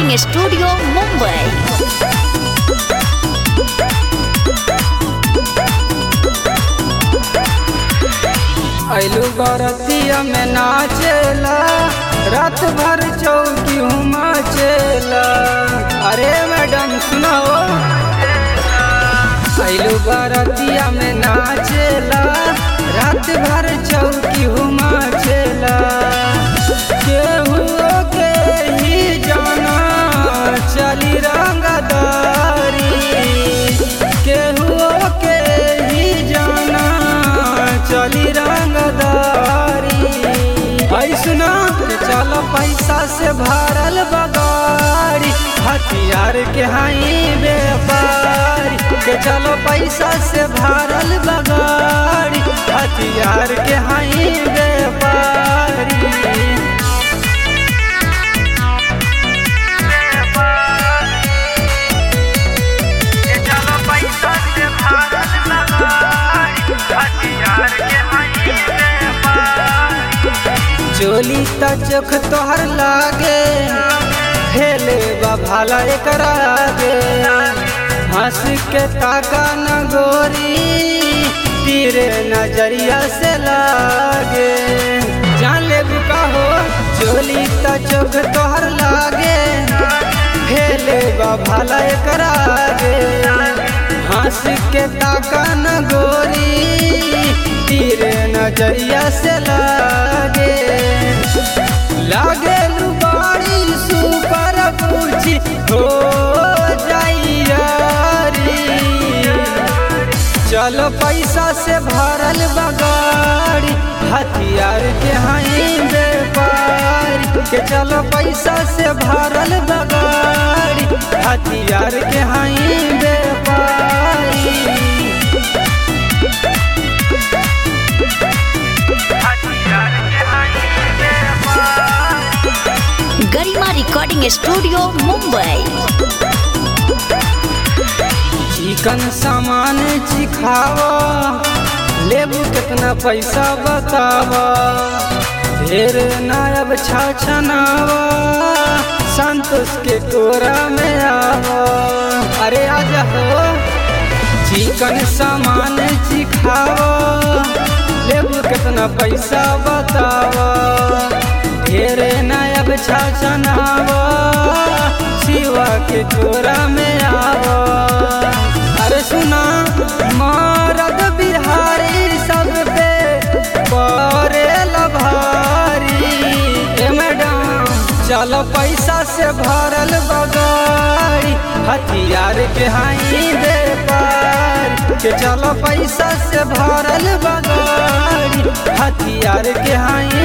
recording studio Mumbai ऐलू बरतिया में नाचेला रात भर चौकी मचेला अरे मैडम सुनाओ ऐलू बरतिया में नाचेला रात भर चौकी मचेला केहू के ही जाना चली रंगदारी केहू के ही जाना चली रंगदारी ऐसना चल पैसा से भरल बगाड़ी हथियार के हाई व्यापारी के चलो पैसा से भरल बगाड़ी हथियार के हाई व्यापारी चोली त चोख तोहर लागे हेले बा भाला एकरा आगे हंस के ताका न गोरी तीरे नजरिया से लागे जान ले बुका हो चोली त चोख तोहर लागे हेले बा भाला एकरा आगे हंस के ताका न गोरी तीरे नजरिया से लागे लागे लुबाड़ी सुपर पूछी हो जाई यारी चलो पैसा से भरल बगाड़ी हथियार के हाई व्यापारी के चलो पैसा से भरल बगाड़ी हथियार के हाई व्यापारी गरिमा रिकॉर्डिंग स्टूडियो मुंबई चिकन सामान चिखावा लेबू कितना पैसा बतावा ढेर नायब छाछनावा संतोष के कोरा में आवा अरे आजा हो चिकन सामान चिखावा लेबू कितना पैसा बतावा ढेर नायब छाछनावा शिवा के कोरा में आवा अरे सुना मारद बिहारी सब पे परे लभारी ए मैडम चलो पैसा से भरल बगाड़ी हथियार के हाई व्यापार के चलो पैसा से भरल बगाड़ी हथियार के हाई